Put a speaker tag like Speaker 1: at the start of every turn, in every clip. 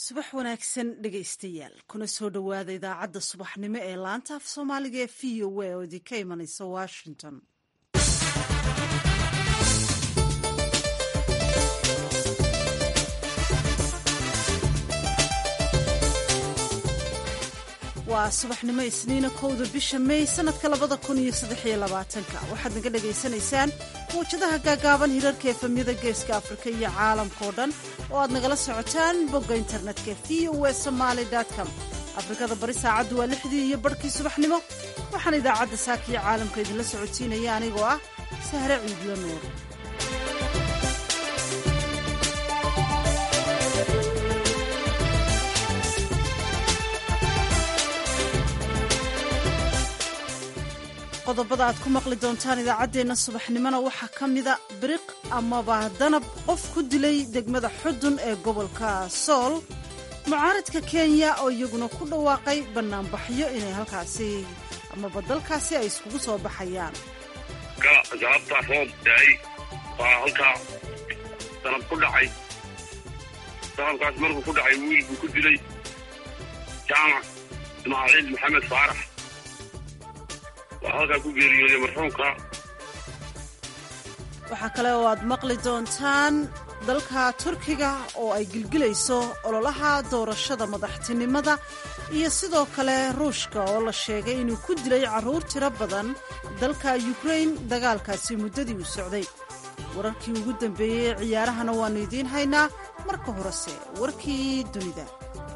Speaker 1: subax wanaagsan dhegaystayaal kuna soo dhowaada idaacadda subaxnimo ee laanta af soomaaliga ee v o a oo idinka imanaysa washington waa subaxnimo isniina kowda bisha may sanadka labada kun iyo saddexiyo labaatanka waxaad naga dhagaysanaysaan mawjadaha gaagaaban hirarka efemyada geeska afrika iyo caalamkao dhan oo aad nagala socotaan bogga internetka v o e somaali com afrikada bari saacaddu waa lixdii iyo barhkii subaxnimo waxaan idaacadda saakiyo caalamka idinla socotiinaya anigoo ah sahre ciidla nuur qodobada aad ku maqli doontaan idaacaddeenna subaxnimona waxaa ka mida biriq amaba danab qof ku dilay degmada xudun ee gobolka sool mucaaradka kenya oo iyaguna ku dhawaaqay bannaanbaxyo inay halkaasi amaba dalkaasi ay iskugu soo baxayaan
Speaker 2: sababta roob daay waa halkaa danab ku dhacay danabkaas markuu ku dhacay wiilbuu ku dilay jaamac ismaaciil maxamed faarax
Speaker 1: waxaa kale oo aad maqli doontaan dalka turkiga oo ay gilgilayso ololaha doorashada madaxtinimada iyo sidoo kale ruushka oo la sheegay inuu ku dilay carruur tiro badan dalka yukrain dagaalkaasi muddadii uu socday wararkii ugu dambeeyey ee ciyaarahana waannu idiin haynaa marka horese warkii dunida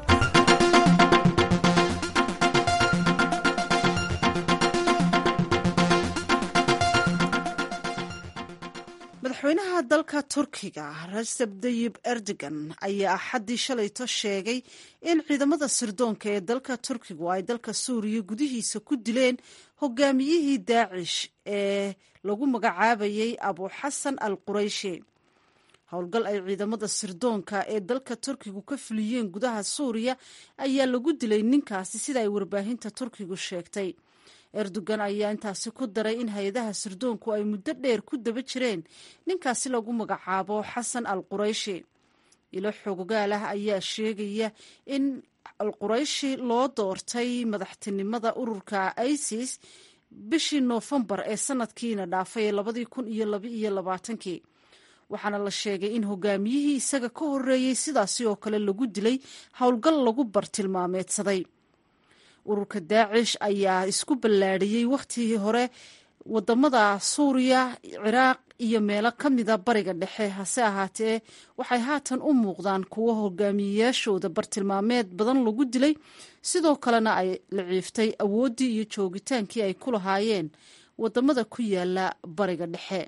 Speaker 1: madaxweynaha dalka turkiga recep tayib erdogan ayaa axaddii shalayto sheegay in ciidamada sirdoonka ee dalka turkigu ay dalka suuriya gudihiisa ku dileen hogaamiyihii daacish ee lagu magacaabayay abu xasan al qurayshi howlgal ay ciidamada sirdoonka ee dalka turkigu ka fuliyeen gudaha suuriya ayaa lagu dilay ninkaasi sida ay warbaahinta turkigu sheegtay erdogan ayaa intaasi ku daray in hay-adaha sirdoonku ay muddo dheer ku daba jireen ninkaasi lagu magacaabo xasan al qurayshi ilo xoogaal ah ayaa sheegaya in al qurayshi loo doortay madaxtinimada ururka isis bishii noofembar ee sanadkiina dhaafay ee labadii kun iyo labaiyo labaatankii waxaana la sheegay in hogaamiyihii isaga ka horeeyey sidaasi oo kale lagu dilay howlgal lagu bartilmaameedsaday ururka daacish ayaa isku ballaadhiyey wakhtigii hore wadamada suuriya ciraaq iyo meelo ka mida bariga dhexe hase ahaatee waxay haatan u muuqdaan kuwo hogaamiyeyaashooda bartilmaameed badan lagu dilay sidoo kalena ay la ciiftay awooddii iyo joogitaankii ay ku lahaayeen wadamada ku yaala bariga dhexe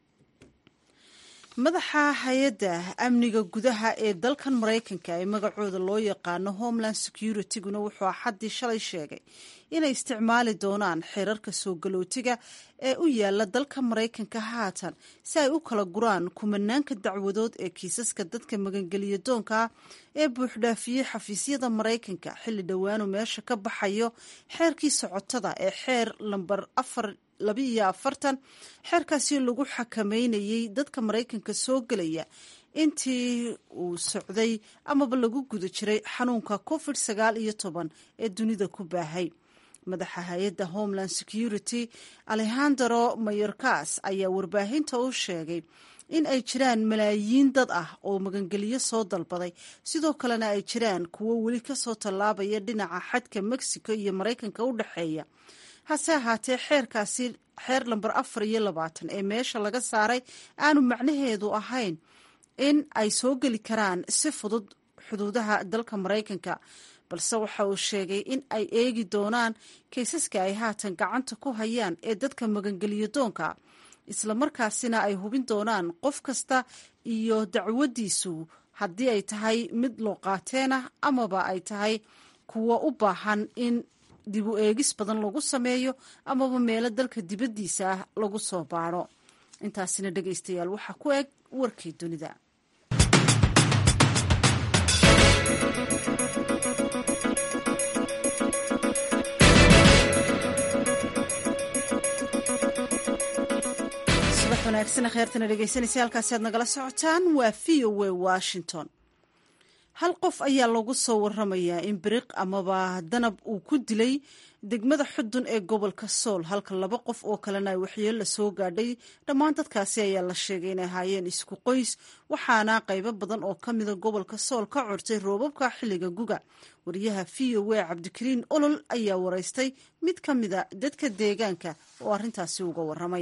Speaker 1: madaxa hay-adda amniga gudaha ee dalkan maraykanka ee magacooda loo yaqaano homeland securityguna wuxuu axaddii shalay sheegay inay isticmaali doonaan xeerarka soo galootiga ee u yaala dalka maraykanka haatan si ay u kala guraan kumanaanka dacwadood ee kiisaska dadka magangeliya doonka ee buuxdhaafiyey xafiisyada maraykanka xilli dhowaanu meesha ka baxayo xeerkii socotada ee xeer lambar afar labiiyo afartan xeerkaasi lagu xakameynayey dadka maraykanka soo gelaya intii uu socday amaba lagu guda jiray xanuunka covid sagaal iyo toban ee dunida ku baahay madaxa hay-adda homeland security alejandro mayorkas ayaa warbaahinta u sheegay in ay jiraan malaayiin dad ah oo magangeliyo soo dalbaday sidoo kalena ay jiraan kuwo weli kasoo tallaabaya dhinaca xadka mexico iyo maraykanka u dhexeeya hase ahaatee xeerkaasi xeer lamber afar iyo labaatan ee meesha laga saaray aanu macnaheedu ahayn in ay soo geli karaan si fudud xuduudaha dalka maraykanka balse waxa uu sheegay in ay eegi doonaan kaysaska ay haatan gacanta ku hayaan ee dadka magangeliyo doonka islamarkaasina ay hubin doonaan qof kasta iyo dacwadiisu haddii ay tahay mid looqaateen ah amaba ay tahay kuwo u baahan in dib u eegis badan lagu sameeyo amaba meelo dalka dibaddiisa ah lagu soo baadho intaasina dhegaystayaal waxaa ku eg warkii dunida subax wanaagsan kheertana dhegeysanaysa halkaasi aad nagala socotaan waa v o a washington hal qof ayaa lagu soo waramayaa in biriq amaba danab uu ku dilay degmada xudun ee gobolka sool halka laba qof oo kalena ay waxyeelo soo gaadhay dhammaan dadkaasi ayaa la sheegay inay ahaayeen isku qoys waxaana qaybo badan oo ka mida gobolka sool ka cortay roobabka xilliga guga wariyaha v o a cabdikariin olol ayaa waraystay mid ka mida dadka deegaanka oo arrintaasi uga waramay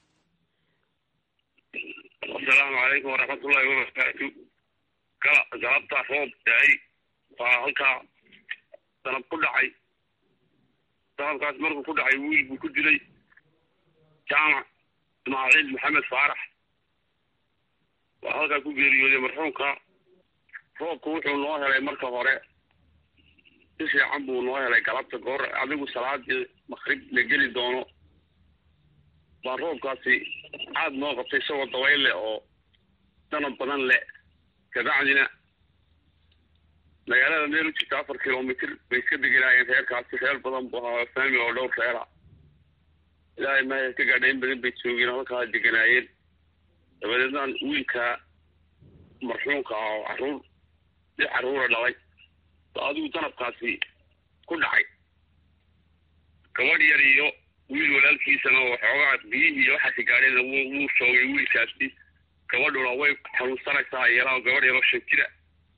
Speaker 2: asalaamu calaykum waraxmatullaahi wabarakaatu kala galabta roob daay waa halkaa danab ku dhacay danabkaas markuu ku dhacay wiil buu ku dilay jaamac ismaaciil maxamed faarax waa halkaa ku geeriyooday marxuumka roobku wuxuu noo helay marka hore si fiican buu noo helay galabta goor adigu salaadii makrib la geli doono baa roobkaasi aada noo qabtay isagoo dabayl leh oo danab badan leh kabacdina magaalada meel u jirta afar kilomitr bay iska deganaayeen reerkaasi reer badan bu ahaa faami oo dhowr reera ilaahay maha ka gaadha in badan bay joogeen halkaa deganaayeen dabadeedna wiilka marxuumka ah oo caruur lix caruura dhalay ba adigu danabkaasi ku dhacay gabadh yar iyo wiil walaalkiisana oo xoogaa biyihii waxaasi gaadheen wuu shoogay wiilkaasi gabadhuna way xanuunsanaysaa yalaa gabadh yaroo shan jira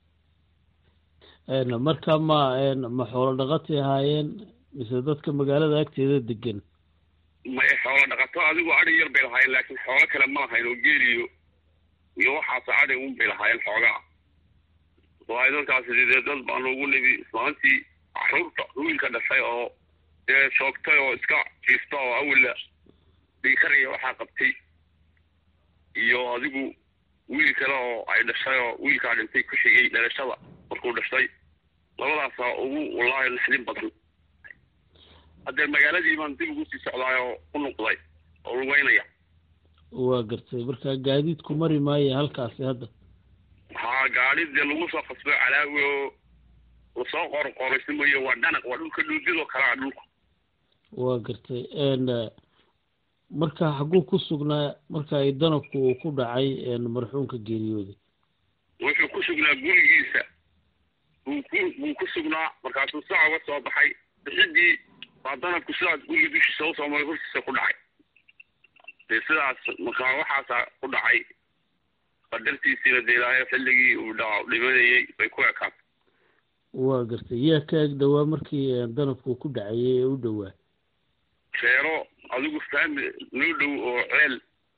Speaker 3: marka ma ma xoolo dhaqatay ahaayeen mise dadka magaalada agteeda degan
Speaker 2: may xoolo dhaqato adigu adhi yar bay lahaayeen laakiin xoolo kale ma lahayn oo geeliyo iyo waxaas adhi un bay lahaayeen xoogaa waayo dadkaasi dee dad baa noogu nidi islaantii caruurta wiilka dhashay oo dee shoogtay oo iska jiifta oo awalla dhiikaraya waxaa qabtay iyo adigu wiil kale oo ay dhashay oo wiilkaa dhintay ku xigay dhalashada markuu dhashay labadaasaa ugu wallaahi naxdin badan haddee magaaladii baan dib ugu sii socdaay oo u noqday oo lugeynaya
Speaker 3: waa gartay marka gaadiidku mari maayo halkaasi hadda
Speaker 2: haa gaadi dee lagu soo qasbo calaawi oo lasoo qorqoraysimayo waa dhanaq waa dhulka dhuudidoo kalea dhulku
Speaker 3: waa gartay marka xaguu ku sugnaa marka ay danabku uu ku dhacay marxuumka geeriyooday
Speaker 2: wuxuu ku sugnaa gurigiisa buu ku buu ku sugnaa markaasuu saca uga soo baxay bixidii baa danabku sidaas guriga dushiisa usoo maray hortiisa ku dhacay dee sidaas markaa waxaasaa ku dhacay qadartiisiina dee ilaahay xilligii uu dha dhimanayey bay ku ekaatay
Speaker 3: waa gartay yaa ka eg dhowaa markii danabku ku dhacayay ee u dhowaa
Speaker 2: reero adigu faami noo dhow oo ceel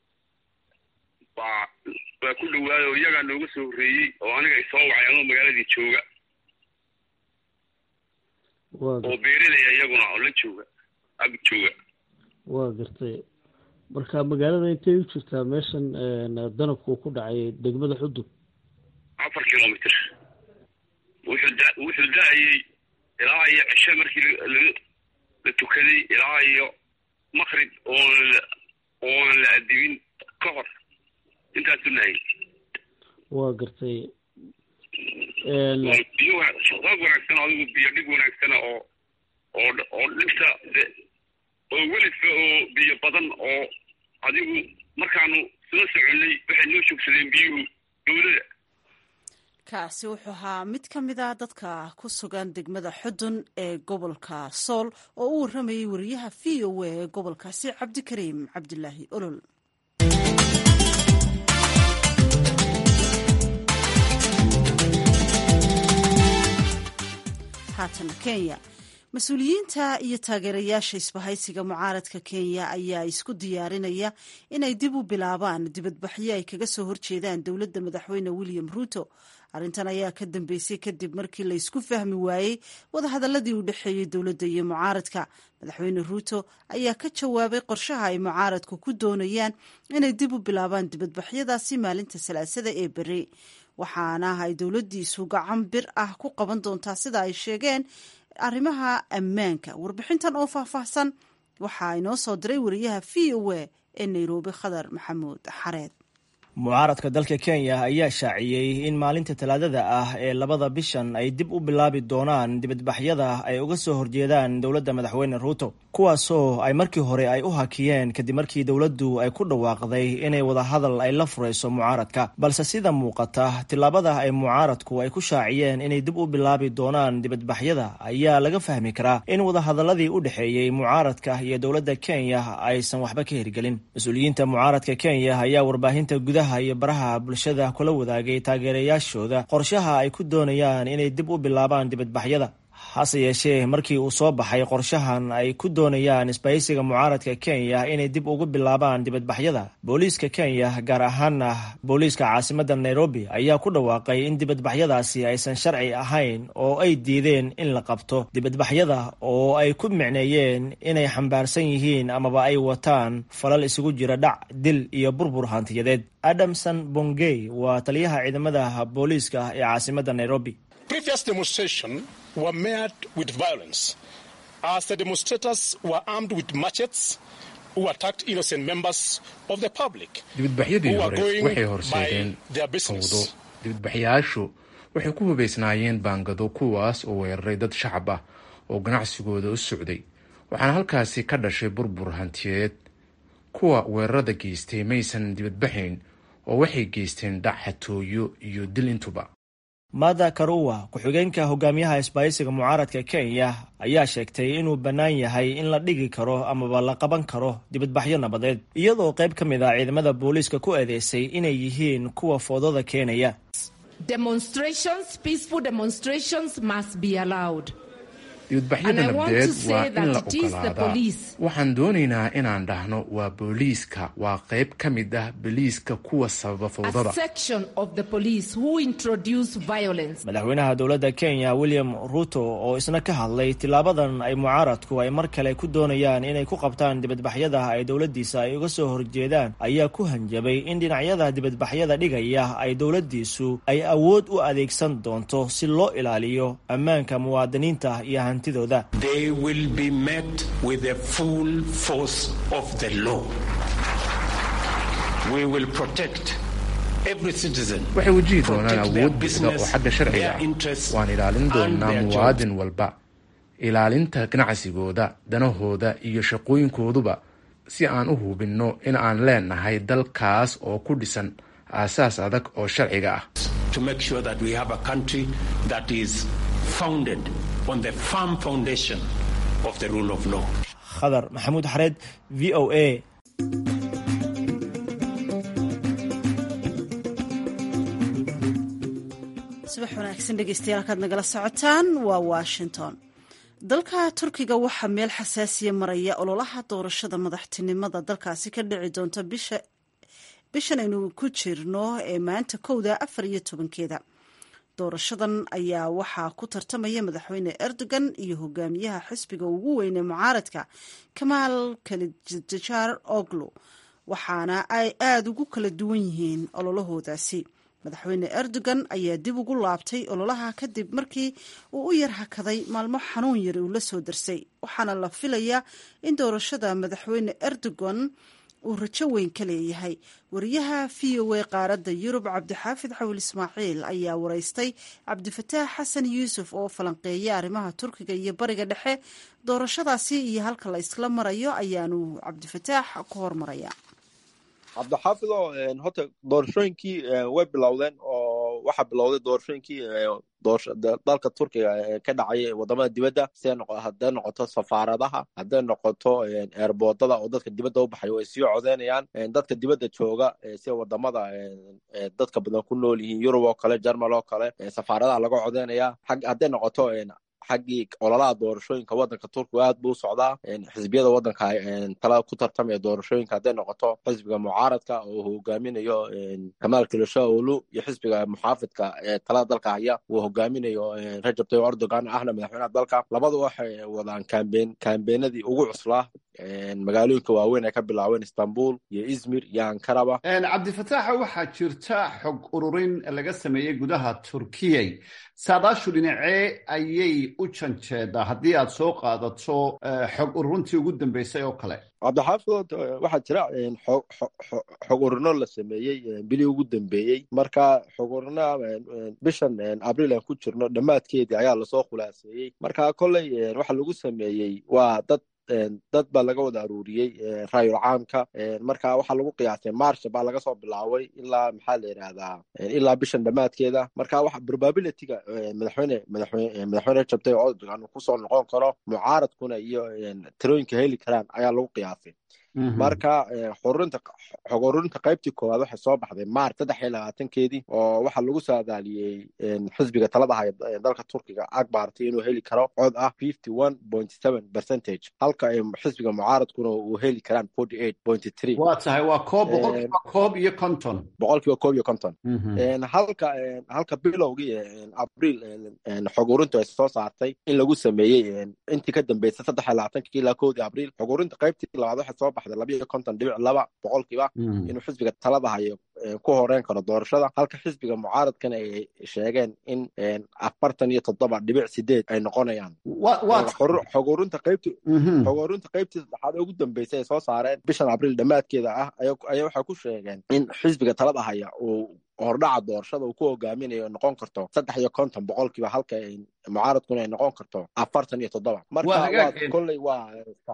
Speaker 2: baa baa ku dhawaaday oo iyagaa nooga soo horreeyey oo aniga ay soo wacay anoo magaaladii jooga oo beerilaya iyaguna oo la jooga ag jooga
Speaker 3: waa gartay marka magaalada intay u jirtaa meeshan danabku ku dhacay degmada xudub
Speaker 2: afar kilomitr wuxuu da wuxuu da-ayey ilaa iyo cishe markii la la tukaday ilaa iyo makrib oon oon la adibin ka hor intaasu nahayy
Speaker 3: waa gartay
Speaker 2: biyo roog wanaagsan adigu biyo dhig wanaagsana oo oo oo dhigta oo welidka oo biyo badan oo adigu markaanu soo soconay waxay noo joogsadeen biyuhu dowlada
Speaker 1: kaasi wuxuu ahaa mid ka mid a dadka ku sugan degmada xudun ee gobolka sool oo u warramayay wariyaha v o a ee gobolkaasi cabdikariim cabdilaahi olol haatana kenya mas-uuliyiinta iyo taageerayaasha isbahaysiga mucaaradka kenya ayaa isku diyaarinaya inay dib u bilaabaan dibadbaxyo ay kaga soo horjeedaan dowladda madaxweyne william ruuto arrintan ayaa ka dambeysay kadib markii la isku fahmi waayey wadahadaladii u dhexeeyey dowladda iyo mucaaradka madaxweyne ruuto ayaa ka jawaabay qorshaha ay mucaaradku ku doonayaan inay dib u bilaabaan dibadbaxyadaasi maalinta salaasada ee beri waxaana ay dowladdiisu gacan bir ah ku qaban doontaa sida ay sheegeen arrimaha ammaanka warbixintan oo faahfaahsan waxaa inoo soo diray wariyaha v o a ee nairobi khadar maxamuud xareed
Speaker 4: mucaaradka dalka kenya ayaa shaaciyey in maalinta talaadada ah ee labada bishan ay dib u bilaabi doonaan dibadbaxyada ay uga soo horjeedaan dowladda madaxweyne ruuto kuwaasoo ay markii hore ay u hakiyeen kadib markii dowladdu ay ku dhawaaqday inay wadahadal ay la furayso mucaaradka balse sida muuqata tillaabada ay mucaaradku ay ku shaaciyeen inay dib u bilaabi doonaan dibadbaxyada ayaa laga fahmi karaa in wadahadaladii u dhexeeyey mucaaradka iyo dowladda kenya aysan waxba ka hirgelin mas-uuliyiinta mucaaradka kenya ayaa warbaahinta gudaha iyo baraha bulshada kula wadaagay taageerayaashooda qorshaha ay ku doonayaan inay dib u bilaabaan dibadbaxyada hase yeeshee markii uu soo baxay qorshahan ay ku doonayaan isbahaysiga mucaaradka kenya inay dib ugu bilaabaan dibadbaxyada booliiska kenya gaar ahaana booliiska caasimadda nairobi ayaa ku dhawaaqay in dibadbaxyadaasi aysan sharci ahayn oo ay diideen in la qabto dibadbaxyada oo ay ku micneeyeen inay xambaarsan yihiin amaba ay wataan falal isugu jira dhac dil iyo burbur hantiyadeed adamson bongey waa taliyaha ciidamada booliiska ee caasimadda nairobi
Speaker 5: were met with violence as the demonstrators were armed with machetes who attacked innocent members of the public
Speaker 6: dibadbaxyadii hore waxay horseedeen fawdo dibadbaxyaashu waxay ku hubaysnaayeen baangado kuwaas oo weeraray dad shacab ah oo ganacsigooda u socday waxaana halkaasi ka dhashay burbur hantiyeed kuwa weerarada geystay maysan dibadbaxayn oo waxay geysteen dhac xatooyo iyo dil intuba
Speaker 4: mada karuwa ku-xigeenka hogaamiyaha isbaahaysiga mucaaradka kenya ayaa sheegtay inuu bannaan yahay in la dhigi karo amaba la qaban karo dibadbaxyo nabadeed iyadoo qayb ka mid ah ciidamada booliiska ku eedeysay inay yihiin kuwa foodada keenaya
Speaker 6: dibadbaxyada nabdeed waa in la ogolaadaa waxaan doonaynaa inaan dhahno waa booliiska waa qayb ka mid ah boliiska kuwa sababa fawdada
Speaker 4: madaxweynaha dowladda kenya william ruto oo isna ka hadlay tilaabadan ay mucaaradku ay mar kale ku doonayaan inay ku qabtaan dibadbaxyada ay dowladdiisa ay uga soo horjeedaan ayaa ku hanjabay in dhinacyada dibadbaxyada dhigaya ay dowladdiisu ay awood u adeegsan doonto si loo ilaaliyo ammaanka muwaadiniinta iyo hantidooda
Speaker 7: They will be met with the full force of the law. We will protect every citizen.
Speaker 6: waxay wajihi doonaan
Speaker 7: protect their
Speaker 6: awood buuxda oo
Speaker 7: business,
Speaker 6: xagga sharciga
Speaker 7: their
Speaker 6: ah
Speaker 7: interests,
Speaker 6: waan ilaalin
Speaker 7: and
Speaker 6: doonaa
Speaker 7: their
Speaker 6: muwaadin walba ilaalinta ganacsigooda danahooda iyo shaqooyinkooduba si aan u hubinno in aan leenahay dalkaas oo ku dhisan aasaas adag oo sharciga ah
Speaker 7: to make sure that we have a country that is founded on the firm foundation of the rule of law.
Speaker 4: khadar maxamuud xareed v o a
Speaker 1: subax wanaagsan dhegeystayaal halkaad nagala socotaan waa washington dalka turkiga waxaa meel xasaasiya maraya ololaha doorashada madaxtinimada dalkaasi ka dhici doonta bisha bishan aynu ku jirno ee maanta kowda afar iyo tobankeeda doorashadan ayaa waxaa ku tartamaya madaxweyne erdogan iyo hogaamiyaha xisbiga ugu weyne mucaaradka kamaal kalijajar oglo waxaana ay aada ugu kala duwan yihiin ololahoodaasi madaxweyne erdogan ayaa dib ugu laabtay ololaha kadib markii uu u yar hakaday maalmo xanuun yari uu la soo darsay waxaana la filayaa in doorashada madaxweyne erdogan uu rajo weyn ka leeyahay wariyaha v o a qaaradda yurub cabdixaafid xawil ismaaciil ayaa wareystay cabdifataax xasan yuusuf oo falanqeeya arrimaha turkiga iyo bariga dhexe doorashadaasi iyo halka la isla marayo ayaanu cabdifataax ku hormaraya
Speaker 8: cabdixaafido horta doorashooyinkii way bilowdeen oo waxaa bilowday doorashooyinkii dalka turkiga ee ka dhacay wadamada dibadda si hadday noqoto safaaradaha hadday noqoto eerboodada oo dadka dibadda u baxay way sii codeynayaan dadka dibadda jooga sida wadamada dadka badan ku nool yihiin yurub oo kale jermal oo kale safaaradaha laga codeynaya hadday noqoto xaggii ololaha doorashooyinka wadanka turkiga aad buu u socdaa xisbiyada wadanka tala ku tartamaya doorashooyinka hadday noqoto xisbiga mucaaradka oo hogaaminayo kamaal kilishaolu iyo xisbiga muxaafidka ee talada dalka haya uu hogaaminayo rajab tayyib erdogan ahna madaxweynaha dalka labadu waxay wadaan kambeyn kambeenadii ugu cuslaa magaalooyinka waaweyn ay ka bilaabeen istanbul iyo izmir iyo ankaraba
Speaker 9: cabdifataaxa waxaa jirta xog ururin laga sameeyey gudaha turkiyay saadaashu dhinacee ayay u janjeedaa haddii aad soo qaadato xog ururintii ugu dambeysay oo kale
Speaker 8: cabdixaafid waxaa jira xog urino la sameeyey bilii ugu dambeeyey marka xog urina bishan abriil aan ku jirno dhammaadkeedii ayaa lasoo khulaaseeyey marka kolley waxa lagu sameeyey waa dad dad baa laga wada aruuriyey raayul caamka marka waxaa lagu qiyaasay marsha baa laga soo bilaabay ilaa maxaa la yidhahdaa ilaa bishan dhammaadkeeda marka waxa probabilityga madaxweyne madaxweyne madaxweyne jabtay oo uu kusoo noqon karo mucaaradkuna iyo tirooyinka heli karaan ayaa lagu qiyaasay marka xururinta xog ururinta qaybtii koowaad waxay soo baxday maarch saddex iyo labaatankeedii oo waxaa lagu saadaaliyey xisbiga talada haya dalka turkiga akbarti inuu heli karo cod ah fifty one point seven percentage halka ay xisbiga mucaaradkuna uu heli karaan forty eight point three
Speaker 9: waa tahay waa koob boqolkiiba koob iyo konton
Speaker 8: boqolkiiba koob iyo konton halka halka bilowgii abriil xog ururintu ay soo saartay in lagu sameeyey intii ka dambeysay saddex iyo labaatankii ilaa kowdii abriil xog ururinta qaybtii labaad waxay soo baxday labiyo konton dhibic laba boqolkiiba inuu xisbiga talada hayo ku horeyn karo doorashada halka xisbiga mucaaradkana ay sheegeen in afartan iyo toddoba dhibic sideed ay noqonayaan xog ururinta qaybti xog ururinta qaybtii saddexaad ugu dambeysay ay soo saareen bishan abriil dhammaadkeeda ah ayaa waxay ku sheegeen in xisbiga talada haya uu hordhaca doorashada uu ku hogaaminayo noqon karto saddex iyo konton boqolkiiba halka mucaaradkuna ay noqon karto afartan iyo toddoba marka kolley waa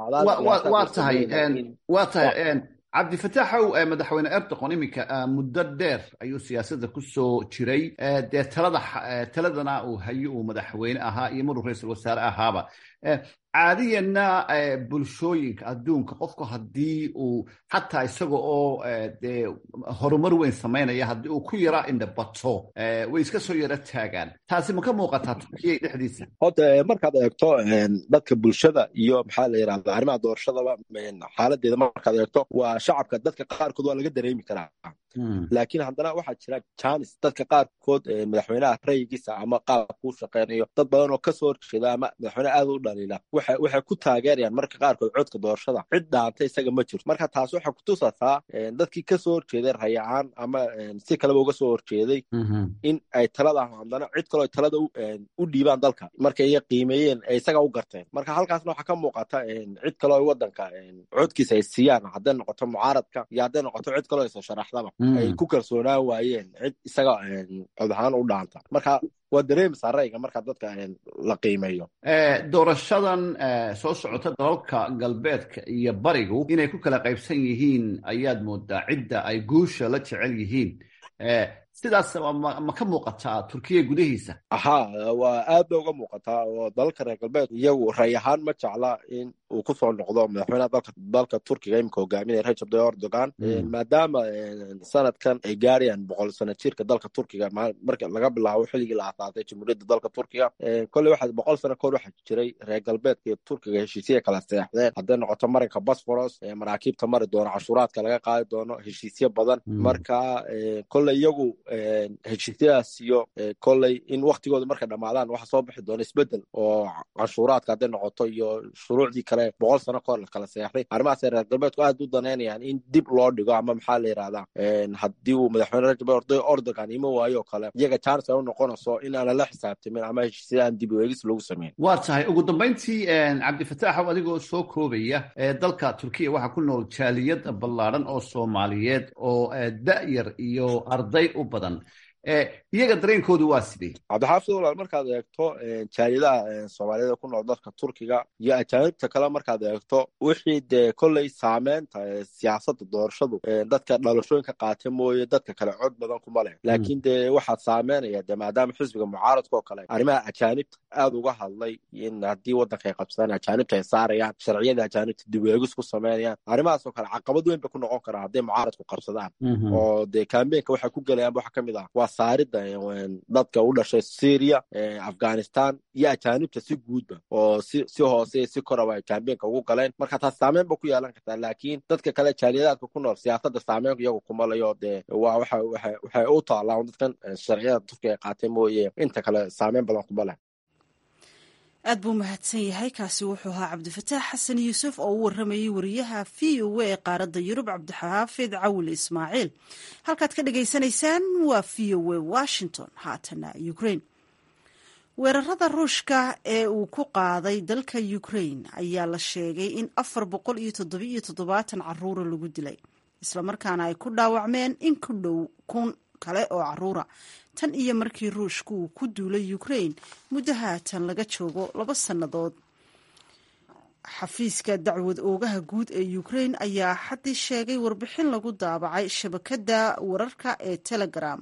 Speaker 9: waa tahay waa tahay cabdifataaxow madaxweyne erdoqon iminka muddo dheer ayuu siyaasadda ku soo jiray dee talada taladana uu hayo uu madaxweyne ahaa iyo maruu ra-iisul wasaare ahaaba caadiyanna bulshooyinka adduunka qofku haddii uu xataa isaga oo dee horumar weyn samaynaya haddii uu ku yara indhabato way iska soo yaro taagaan taasi ma ka muuqataa turkiya dhexdiisa
Speaker 8: horta markaad eegto dadka bulshada iyo maxaa la yidhahda arrimaha doorashadaba xaaladeeda markaad eegto waa shacabka dadka qaarkood waa laga dareemi karaa laakiin haddana waxaa jira janis dadka qaarkood madaxweynaha rayigiisa ama qaabkuu shaqeynayo dad badan oo kasoo horjeeda ama madaxweyne aad u dhaliila waxay ku taageerayaan marka qaarkood codka doorashada cid dhaanta isaga ma jirto marka taas waxay kutusataa dadkii kasoo horjeeday rayacaan ama si kaleba uga soo horjeeday in ay talada haddana cid kaloo talada u dhiibaan dalka markay iya qiimeeyeen ay isaga u garteen marka halkaasna waxaa ka muuqata cid kaloo wadanka codkiisa ay siiyaan hadday noqoto mucaaradka iyo hadday noqoto cid kaloo isa sharaxdaba ay ku kalsoonaan waayeen cid isaga cod ahaan u dhaanta marka waa dareemaysaa rayga marka dadka la qiimeeyo
Speaker 9: doorashadan soo socota dalalka galbeedka iyo barigu inay ku kala qaybsan yihiin ayaad moodaa cidda ay guusha la jecel yihiin sidaas ma ka muuqataa turkiya gudahiisa
Speaker 8: ahaa waa aad ba uga muuqataa oo dalalka reer galbeed iyagu ray ahaan ma jecla in uu kusoo noqdo madaxweynaha dalka dalka turkiga imika hogaaminaya rajab tayyip erdogan maadaama sanadkan ay gaarayaan boqol sano jirka dalka turkiga marka laga bilaabo xilligii la aasaasay jamhuuriyadda dalka turkiga kolley waxa boqol sano kahor waxaa jiray reer galbeedka iyo turkiga heshiisya kala seexdeen hadday noqoto marinka bosforos maraakiibta mari doono cashuuraadka laga qaadi doono heshiisyo badan marka kolley iyagu heshiisyadaas iyo kolley in waktigooda markay dhamaadaan waxa soo bixi doona isbedel oo canshuuraadka hadday noqoto iyo shuruucdii kale boqol sano kahor la kala seexday arrimahaas reer galbeedku aad u daneynayaan in dib loo dhigo ama maxaa la yidhahdaa haddii uu madaxweyne rajab erdogan ima waayo kale iyaga chance ay u noqonayso in aanan la xisaabtamin ama heshiisyada aan dib u eegis lagu sameyn
Speaker 9: waa tahay ugu dambayntii cabdifataaxow adigoo soo koobaya dalka turkiya waxaa ku nool jaaliyad ballaadhan oo soomaaliyeed oo da'yar iyo arday u badan iyaga dareenkoodu waa sidee
Speaker 8: cabdixaafid walaal markaad eegto jaaliyadaha soomaaliyada ku nool dalka turkiga iyo ajaanibta kale markaad eegto wixii dee kolley saameynta siyaasadda doorashadu dadka dhalashooyinka qaata mooye dadka kale cod badan kuma leh laakiin dee waxaa saameynaya de maadaama xisbiga mucaaradka oo kale arrimaha ajaanibta aad uga hadlay in haddii waddanka ay qabsadaan ajaanibta ay saarayaan sharciyada ajaanibta dib eegis ku sameynayaan arrimahaas oo kale caqabad weyn bay ku noqon karaa hadday mucaaradku qabsadaan oo dee kambeenka waxay ku gelayaan waxa kamid ah waa saarida dadka u dhashay syria afghanistan iyo ajaanibta si guudba oo si si hoose si koraba ay kambeenka ugu galeen marka taas saameyn ba ku yeelan kartaa laakiin dadka kale jaaliyadaadka ku nool siyaasadda saameyn iyagu kuma layo dee waa waxa waxay u taallaan dadkan sharciyada turkiga ay qaatay mooye inta kale saameyn badan kuma leh
Speaker 1: aad buu mahadsan yahay kaasi wuxuu ahaa cabdifataax xasan yuusuf oo u waramayay wariyaha v o a ee qaaradda yurub cabdixaafid cawil ismaaciil halkaad ka dhagaysanaysaan waa v o a washington haatana ukraine weerarada ruushka ee uu ku qaaday dalka ukraine ayaa la sheegay in afar boqol iyo toddobiiyo toddobaatan caruura lagu dilay islamarkaana ay ku dhaawacmeen in ku dhow kun kale oo caruura tan iyo markii ruushku uu ku duulay ukraine muddo haatan laga joogo laba sannadood xafiiska dacwad oogaha guud ee ukraine ayaa xaddii sheegay warbixin lagu daabacay shabakadda wararka ee telegram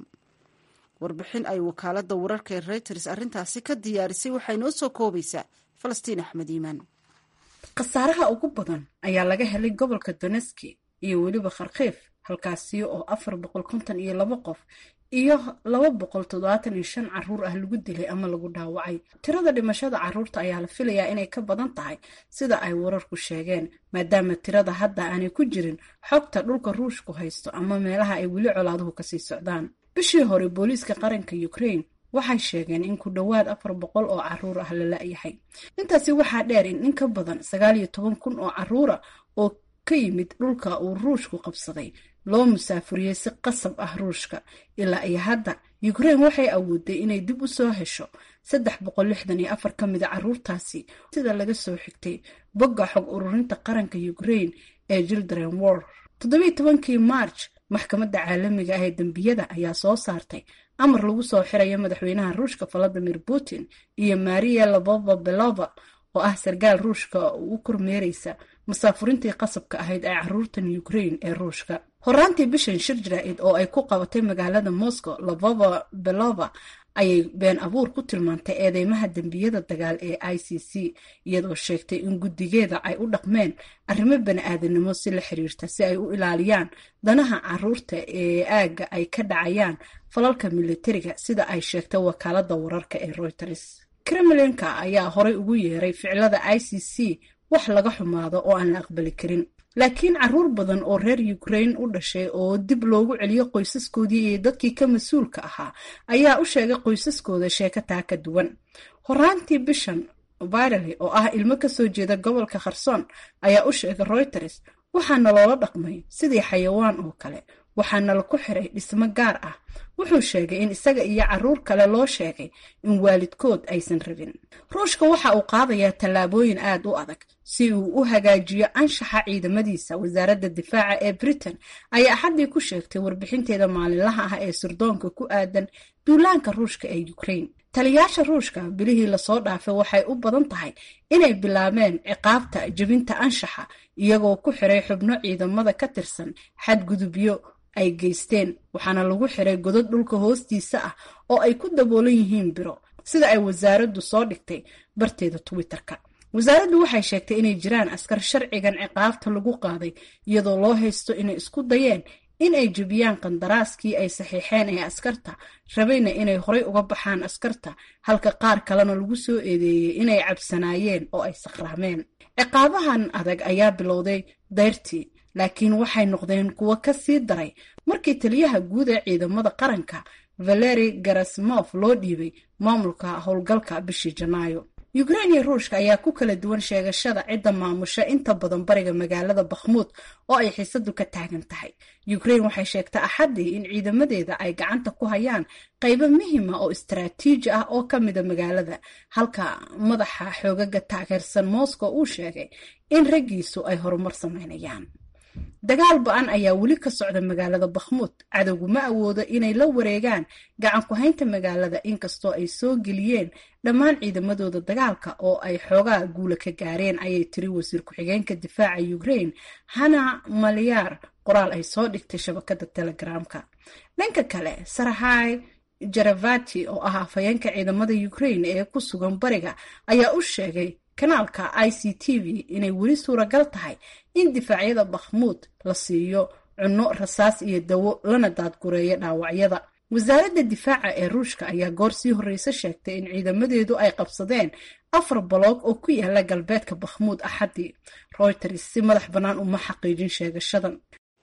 Speaker 1: warbixin ay wakaaladda wararka ee reuters arrintaasi ka diyaarisay waxay noo soo koobaysaa falastiin axmed iimaan
Speaker 10: khasaaraha ugu badan ayaa laga helay gobolka doneski iyo weliba kharkiif halkaasi oo afar boqol konton iyo laba qof iyo laba boqol toddobaatan iyo shan caruur ah lagu dilay ama lagu dhaawacay tirada dhimashada caruurta ayaa la filayaa inay ka badan tahay sida ay wararku sheegeen maadaama tirada hadda aanay ku jirin xogta dhulka ruushku haysto ama meelaha ay weli colaaduhu kasii socdaan bishii hore booliiska qaranka ukraine waxay sheegeen in ku dhowaad afar boqol oo caruur ah la la-yahay intaasi waxaa dheer in in ka badan sagaal iyo toban kun oo caruura oo ka yimid dhulka uu ruushku qabsaday loo musaafuriyey si qasab ah ruushka ilaa iyo hadda ukraine waxay awooday inay dib u soo hesho saddex boqol lixdan iyo afar ka mida caruurtaasi sida laga soo xigtay bogga xog ururinta qaranka ukraine ee children war toddobiiy tobankii march maxkamadda caalamiga ah ee dembiyada ayaa soo saartay amar lagu soo xirayo madaxweynaha ruushka valadimir putin iyo maria labova belova oo ah sarkaal ruushka u kormeereysa masaafurintii qasabka ahayd ee caruurtan ukraine ee ruushka horaantii bishan shir jaraa'id oo ay ku qabatay magaalada moscow labova belova ayay been abuur ku tilmaantay eedeymaha dembiyada dagaal ee i c c iyadoo sheegtay in guddigeeda ay u dhaqmeen arrimo bani-aadanimo si la xiriirta si ay u ilaaliyaan danaha caruurta ee aagga ay ka dhacayaan falalka militariga sida ay sheegtay wakaaladda wararka ee reuters kremlinka ayaa horay ugu yeeray ficilada i c c wax laga xumaado oo aan la aqbali karin laakiin caruur badan oo reer ukraine u dhashay oo dib loogu celiyo qoysaskoodii iyo dadkii ka mas-uulka ahaa ayaa u sheegay qoysaskooda sheeko taa ka duwan horaantii bishan virali oo ah ilmo kasoo jeeda gobolka kharson ayaa u sheegay reuters waxaana loola dhaqmay sidii xayawaan oo kale waxaana laku xiray dhismo gaar ah wuxuu sheegay in isaga iyo caruur kale loo sheegay in waalidkood aysan rabin ruushka waxa uu qaadayaa tallaabooyin aad u adag si uu u hagaajiyo anshaxa ciidamadiisa wasaaradda difaaca ee britain ayaa axaddii ku sheegtay warbixinteeda maalinlaha ah ee sirdoonka ku aadan duulaanka ruushka ee ukraine taliyaasha ruushka bilihii lasoo dhaafay waxay u badan tahay inay bilaabeen ciqaabta jebinta anshaxa iyagoo ku xiray xubno ciidamada ka tirsan xadgudubyo ay geysteen waxaana lagu xiray godad dhulka hoostiisa ah oo ay ku daboolan yihiin biro sida ay wasaaraddu soo dhigtay barteeda twitter-ka wasaaraddu waxay sheegtay inay jiraan askar sharcigan ciqaabta lagu qaaday iyadoo loo haysto inay isku dayeen in ay jebiyaan qandaraaskii ay saxiixeen ee askarta rabayna inay horay uga baxaan askarta halka qaar kalena lagu soo eedeeyey inay cabsanaayeen oo ay sakhraameen ciqaabahan adag ayaa bilowday dayrtii laakiin waxay noqdeen kuwo ka sii daray markii taliyaha guud ee ciidamada qaranka valeri garasmof loo dhiibay maamulka howlgalka bishii janaayo ukraine iyo ruushka ayaa ku kala duwan sheegashada cidda maamusha inta badan bariga magaalada bakhmuud oo ay xiisadu ka taagan tahay ukraine waxay sheegtay axaddii in ciidamadeeda ay gacanta ku hayaan qaybo muhima oo istaraatiiji ah oo ka mida magaalada halka madaxa xoogaga taageersan moscow uu sheegay in raggiisu ay horumar sameynayaan dagaal ba-an ayaa weli ka socda magaalada bakhmuud cadowgu ma awoodo inay la wareegaan gacan ku-haynta magaalada inkastoo ay soo geliyeen dhammaan ciidamadooda dagaalka oo ay xoogaa guula ka gaareen ayay tiri wasiir ku-xigeenka difaaca ukraine hana malyaar qoraal ay soo dhigtay shabakada telegramka dhanka kale sarahay jaravati oo ah afhayeenka ciidamada ukraine ee ku sugan bariga ayaa u sheegay kanaalka i c t v inay weli suuragal tahay in difaacyada bakhmuud la siiyo cunno rasaas iyo dawo lana daadgureeyo dhaawacyada wasaaradda difaaca ee ruushka ayaa goor sii horreyse sheegtay in ciidamadeedu ay qabsadeen afar baloog oo ku yaala galbeedka bakhmuud axaddii reuters si madax bannaan uma xaqiijin sheegashadan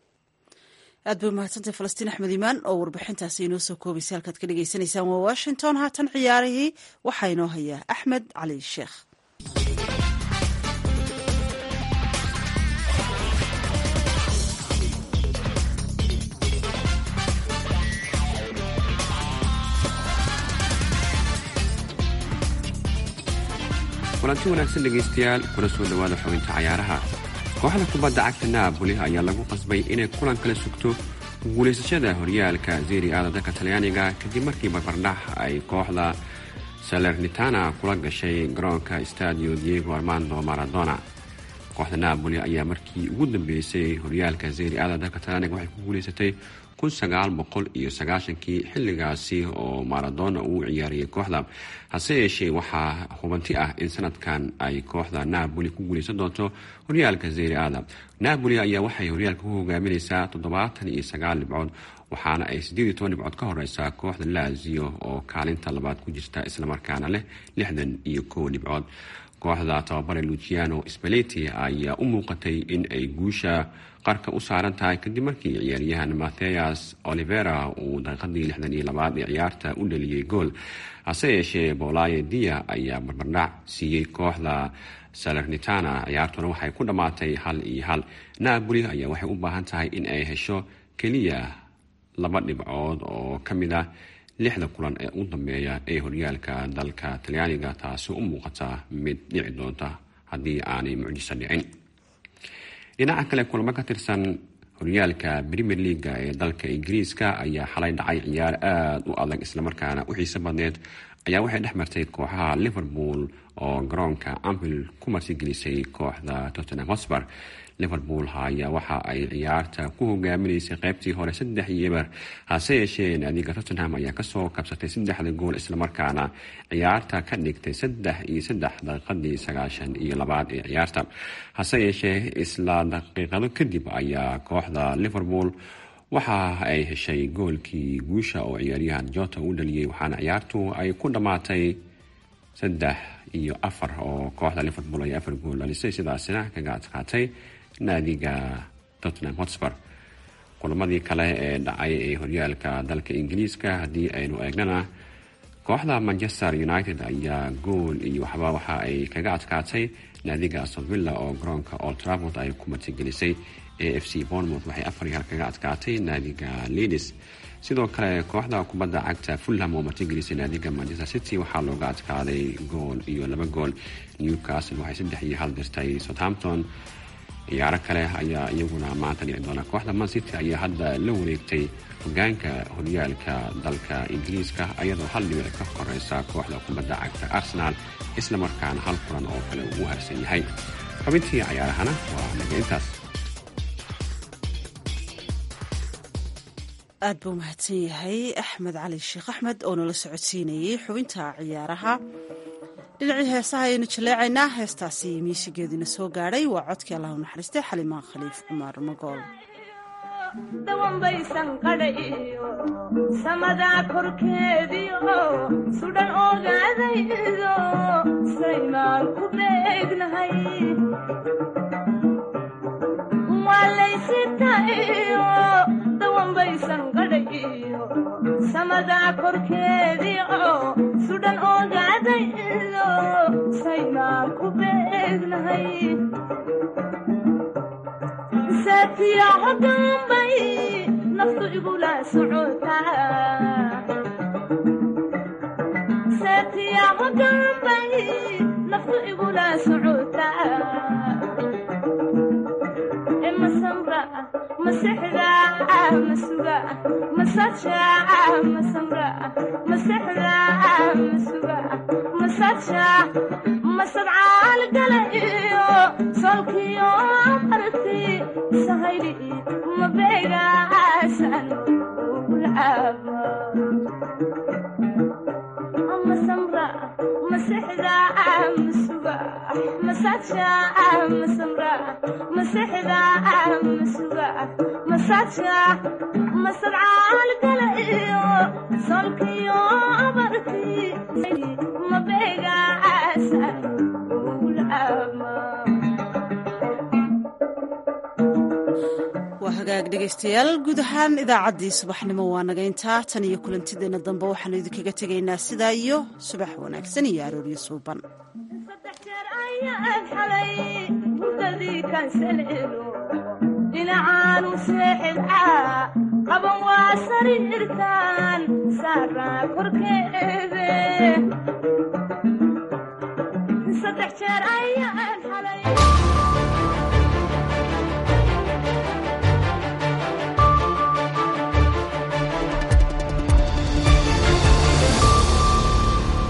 Speaker 1: aad bay umahadsantay falastiin axmed imaan oo warbixintaasi inoo soo koobaysay halkaad ka dhagaysanaysaan waa washington haatan ciyaarihii waxaa inoo hayaa axmed cali sheekh
Speaker 11: kulanti wanaagsan dhegaystayaal kuna soo dhowaada xubinta cayaaraha kooxda kubadda cagta naaboli ayaa lagu qasbay inay kulan kala sugto guulaysashada horyaalka zeri aada dalka talyaaniga kadib markii barbardhax ay kooxda salernitana kula gashay garoonka stadio diego armando maradona kooxda naaboli ayaa markii ugu dambeysay horyaalka zeri aada dalka talyaaniga waxay ku guulaysatay iyo sagaashankii xilligaasi oo maradona uu ciyaariyay kooxda hase yeeshee waxaa hubanti ah in sanadkan ay kooxda naaboli ku guulaysan doonto horyaalka zeri aada naaboli ayaa waxay horyaalka ku hogaaminaysaa toddobaatan iyo sagaal dhibcood waxaana ay siddeed iyo toban dhibcood ka horeysaa kooxda lazio oo kaalinta labaad ku jirta islamarkaana leh lixdan iyo kow dhibcood kooxda tababare luciano spaleti ayaa u muuqatay in ay guusha qarka u saaran tahay kadib markii ciyaaryahan matheas olivera uu daqiiqadii lixdan iyo labaad ee ciyaarta u dhaliyey gool hase yeeshee bolaye dia ayaa barbardhac siiyey kooxda salernitana ciyaartuna waxay ku dhammaatay hal iyo hal naaboli ayaa waxay u baahan tahay in ay hesho keliya laba dhibcood oo ka mid ah lixda kulan ee u dambeeya ee horyaalka dalka talyaaniga taasi u muuqata mid dhici doonta haddii aanay mucjiso dhicin dhinaca kale kulamo ka tirsan horyaalka premier leaga ee dalka ingiriiska ayaa xalay dhacay ciyaar aada u adag islamarkaana u xiise badneed ayaa waxay dhex martay kooxaha liverpool oo garoonka anfield ku martigelisay kooxda tottenham hotspur liverpool ayaa waxa ay ciyaarta ku hogaaminaysay qeybtii hore saddex iyo eber hase yeeshee naadiga tottenham ayaa kasoo kabsatay saddexda gool islamarkaana ciyaarta ka dhigtay saddex iyo saddex daqiiqadii sagaashan iyo labaad ee ciyaarta hase yeeshee isla daqiiqado kadib ayaa kooxda liverpool waxa ay heshay goolkii guusha oo ciyaaryahan jota u dhaliyey waxaana ciyaartu ay ku dhammaatay saddex iyo afar oo kooxda liverpool ay afar gool dhalisay sidaasina kaga adkaatay naadiga tottenham hotspur kulamadii kale ee dhacay ee horyaalka dalka ingiriiska haddii aynu eegnana kooxda manchester united ayaa gool iyo waxba waxa ay kaga adkaatay naadiga aston villa oo garoonka old trafford ay ku martigelisay a f c bournemouth waxay afar iyo hal kaga adkaatay naadiga leadis sidoo kale kooxda kubadda cagta fulham oo martigelisay naadiga manchester city waxaa looga adkaaday gool iyo laba gool newcastle waxay saddex iyo hal dirtay southampton ciyaaro kale ayaa iyaguna maanta dhici doona kooxda man city ayaa hadda la wareegtay hogaanka horyaalka dalka ingiriiska ayadoo hal dhibic ka horeysa kooxda kubadda cagta arsenal islamarkaana hal kulan oo kale uu harsan yahay xubintii cayaarahana waa naga intaas
Speaker 1: aad buu mahadsan yahay axmed cali sheekh axmed oo nala socodsiinayey xubinta ciyaaraha dhinacii heesaha ayaynu jaleecaynaa heestaasi miisigeediina soo gaadhay waa codkii allahu naxariistay xalimaan khaliif cumar magool
Speaker 12: dawanbaysan qadhayo samadaa korkeediio sudhan ogaadaydo saymaan ku beegnahay waalaysitayo dawanbaysan qadhayo samadaa korkeediio sudhan ogaadaydo saymaan ku beegnahay saatiyaco dambay naftu igula socotasaatiyaco dambay naftu igula socotaa masamra masexda masuga masaja masamra masexda masuga masaja masadcaal gala iyo solkiyo marti sahayli mabeegaasan ugulcaaba masamra masexda masuga masaja masamra masexda masuga masaja masadcaal gala iyo solkiyo marti mabeegaasan
Speaker 1: waa hagaag dhegaystayaal guud ahaan idaacaddii subaxnimo waa naga intaa tan iyo kulantideenna dambe waxaanu idinkaga tegaynaa sidaa iyo subax wanaagsan iyo arooryo suuban
Speaker 12: ayaad xalay hurdadii kansaleelo dhinacaanu seexidcaa qaban waa sariirtaan saaraa korkeede saddex jeer